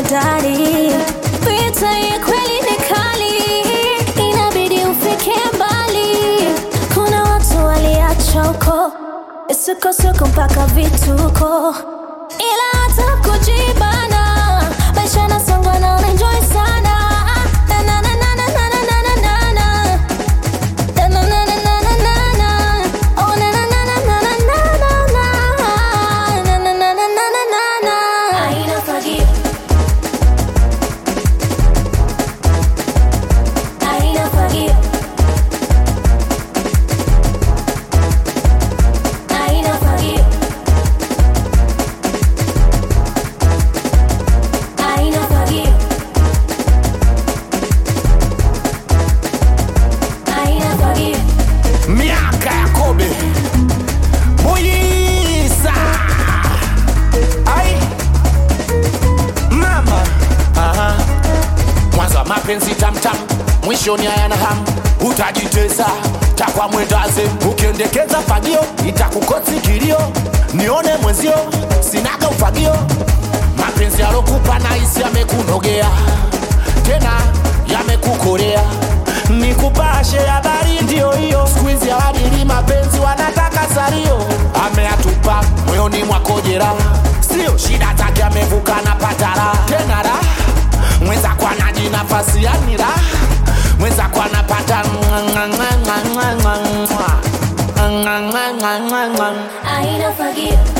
hodari. Vita ya kweli ni kali, inabidi ufike mbali. Kuna watu waliachoko isukosuko mpaka vituko, ila hata kujibana maisha nasongwa na unaenjoy sana Na, na, na, na, na, na, na, na, na, na, na. Na, na, na, na, na, na, na, na. Oh, na, na, na, na, na, na, na, na, na. Na, na, na, na, na, na, na, na. Haina fagio. Haina fagio. Haina fagio. Haina fagio. Haina fagio. miaka ya kobe buyisa ai mama Aha. mwanzo wa mapenzi tamtam mwishoni hayana hamu utajitesa takwa mwendaze ukiendekeza fagio itakukosi kilio nione mwenzio sinaga ufagio mapenzi alokupa naisi yamekunogea tena yamekukolea nikupashe habari ndio hiyo skuizi hawadili mapenzi wanataka salio ameatupa moyoni mwako jeraha sio shida zake amevuka na patara tena ra mwenzako anaji nafasi yani ra mwenzako anapata Haina fagio.